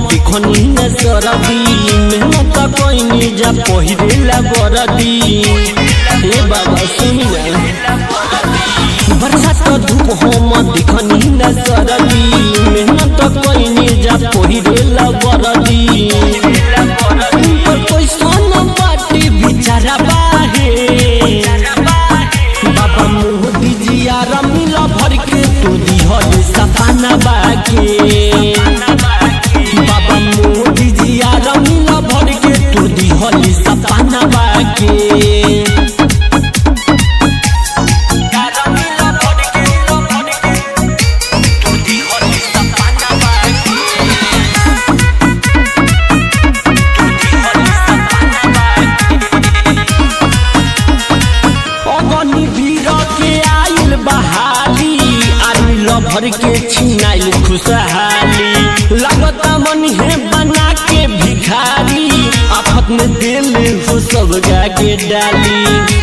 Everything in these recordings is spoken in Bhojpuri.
देखनी न सरदी मेहनत कइनी जा पहिरेला बरदी हे बाबा सुनी ना बरसात धूप हम देखनी न सरदी मेहनत कइनी जा पहिरेला बरदी ऊपर कैसन बाटी बिचारा बाहे बाबा मोदी जी आर मिला भर के तू दिहल सपना बाके बाबा मोदी जी आर मिला भर के तू दिहल सपना बाके अगनी वीर के आइल बहाली आर्मी लभर के छिनाइल खुशहाली लगता मन है बना के भिखारी आफत में दिल हो सब गा के डाली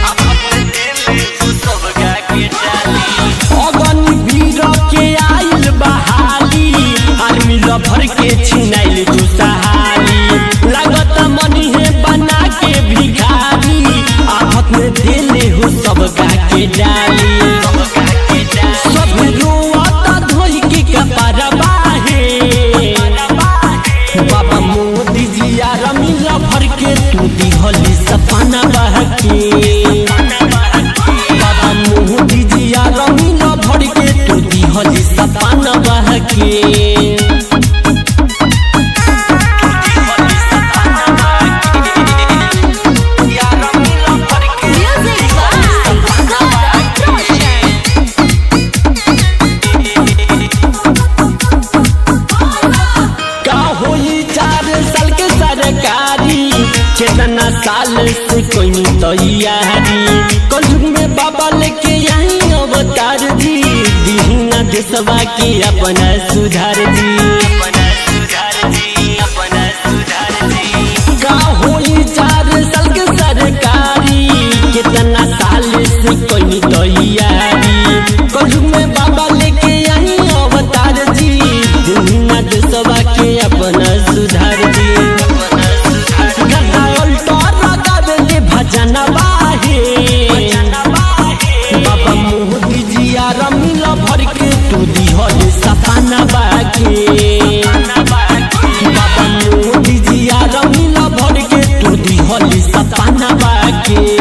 अगनी वीर के आइल बहाली आर्मी लभर के छिनाइल खुशहाली लगता मन है बना के भिखारी आफत में दिल हो सब गा के डाली सब रोआता धोई के कपार बाहे बाबा मोदी जी आर मिला भर के तू दिहली सपना बहके बाबा मोदी जी आर मिला भर के तू दिहली सपना बहके Music by God Roshan. का होई चार साल के सरकारी कितना साल से कोई तैयारी कलयुग में बाबा लेके आई अवतार जी दीना देशवा के अपना सुधार जी का होई चार साल के सरकारी कितना साल से कोई तैयारी कलयुग में बाबा लेके आई अवतार जी दीना देशवा के अपना सुधार जी गदा उल्टा लगावेले भजन बाहे बाबा मोदी जी आर मिला भर के तू दिहल सपना बाके बाबा मोदी जी आर मिला भर के तू दिहल सपना बाके